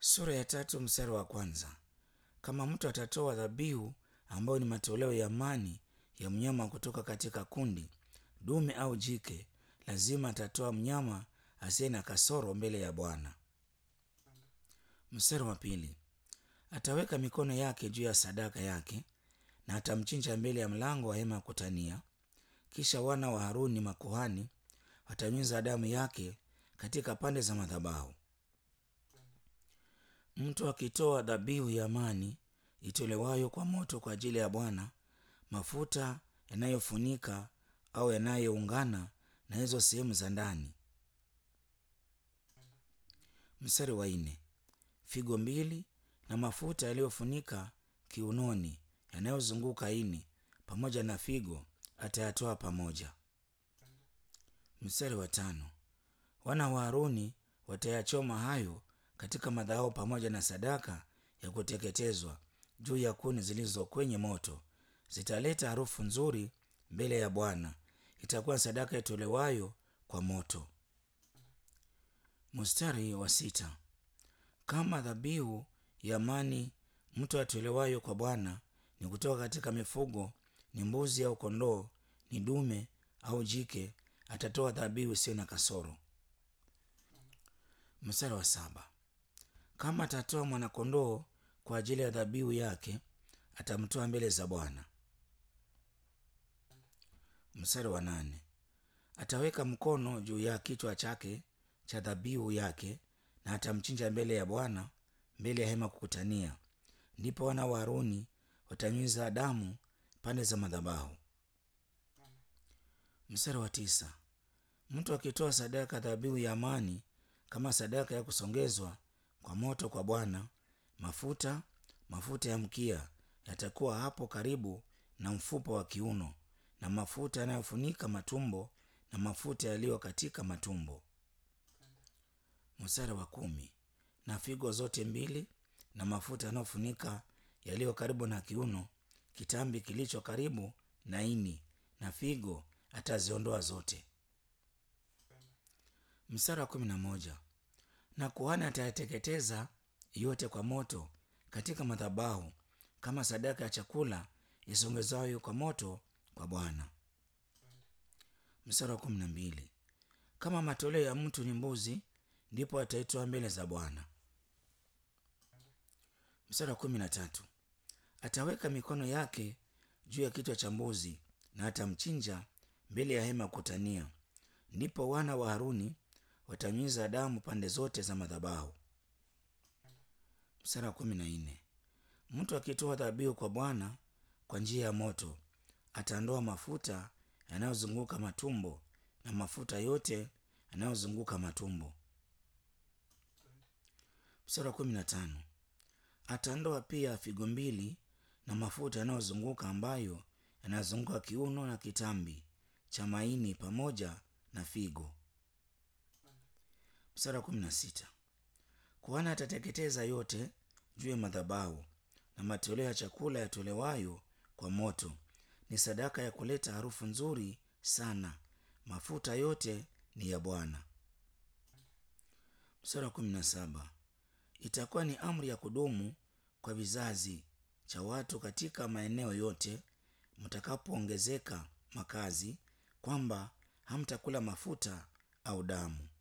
Sura ya tatu mstari wa kwanza. Kama mtu atatoa dhabihu ambayo ni matoleo ya amani ya mnyama kutoka katika kundi, dume au jike, lazima atatoa mnyama asiye na kasoro mbele ya Bwana. Mstari wa pili. Ataweka mikono yake juu ya sadaka yake na atamchinja mbele ya mlango wa hema ya kutania. Kisha wana wa Haruni makuhani watanyunyiza damu yake katika pande za madhabahu. Mtu akitoa dhabihu ya amani itolewayo kwa moto kwa ajili ya Bwana, mafuta yanayofunika au yanayoungana na hizo sehemu za ndani. Mstari wa nne. Figo mbili na mafuta yaliyofunika kiunoni yanayozunguka ini pamoja na figo atayatoa pamoja. Mstari wa tano. Wana wa Haruni watayachoma hayo katika madhabahu pamoja na sadaka ya kuteketezwa juu ya kuni zilizo kwenye moto. Zitaleta harufu nzuri mbele ya Bwana. Itakuwa sadaka itolewayo kwa moto. Mstari wa sita. Kama dhabihu ya amani mtu atolewayo kwa Bwana ni kutoka katika mifugo, ni mbuzi au kondoo, ni dume au jike, atatoa dhabihu isiyo na kasoro. Mstari wa saba. Kama atatoa mwanakondoo kwa ajili ya dhabihu yake, atamtoa mbele za Bwana. Mstari wa nane. Ataweka mkono juu ya kichwa chake cha dhabihu yake na atamchinja mbele ya Bwana, mbele ya hema kukutania. Ndipo wana wa Haruni watanyunyiza damu pande za madhabahu. Mstari wa tisa. Mtu akitoa sadaka dhabihu ya amani kama sadaka ya kusongezwa kwa moto kwa Bwana, mafuta mafuta ya mkia yatakuwa hapo karibu na mfupa wa kiuno, na mafuta yanayofunika matumbo na mafuta yaliyo katika matumbo. Mstari wa kumi. Na figo zote mbili na mafuta yanayofunika yaliyo karibu na kiuno, kitambi kilicho karibu na ini na figo ataziondoa zote. Mstari wa kumi na moja. Na kuhani atayateketeza yote kwa moto katika madhabahu kama sadaka ya chakula isongezwayo kwa moto kwa Bwana. Mstari wa kumi na mbili. Kama matoleo ya mtu ni mbuzi, ndipo ataitoa mbele za Bwana. Mstari wa kumi na tatu. Ataweka mikono yake juu ya kichwa cha mbuzi na atamchinja mbele ya hema kutania. Ndipo wana wa Haruni watanyunyiza damu pande zote za madhabahu. Mstari wa kumi na nne. Mtu akitoa dhabihu kwa Bwana kwa njia ya moto, ataondoa mafuta yanayozunguka matumbo na mafuta yote yanayozunguka matumbo. Mstari wa kumi na tano. Ataondoa pia figo mbili na mafuta yanayozunguka ambayo yanazunguka kiuno na kitambi cha maini pamoja na figo. Mstari wa kumi na sita. Kuhani atateketeza yote juu ya madhabahu, na matoleo ya chakula yatolewayo kwa moto ni sadaka ya kuleta harufu nzuri sana. Mafuta yote ni ya Bwana. Mstari wa kumi na saba. Itakuwa ni amri ya kudumu kwa vizazi cha watu katika maeneo yote mtakapoongezeka makazi, kwamba hamtakula mafuta au damu.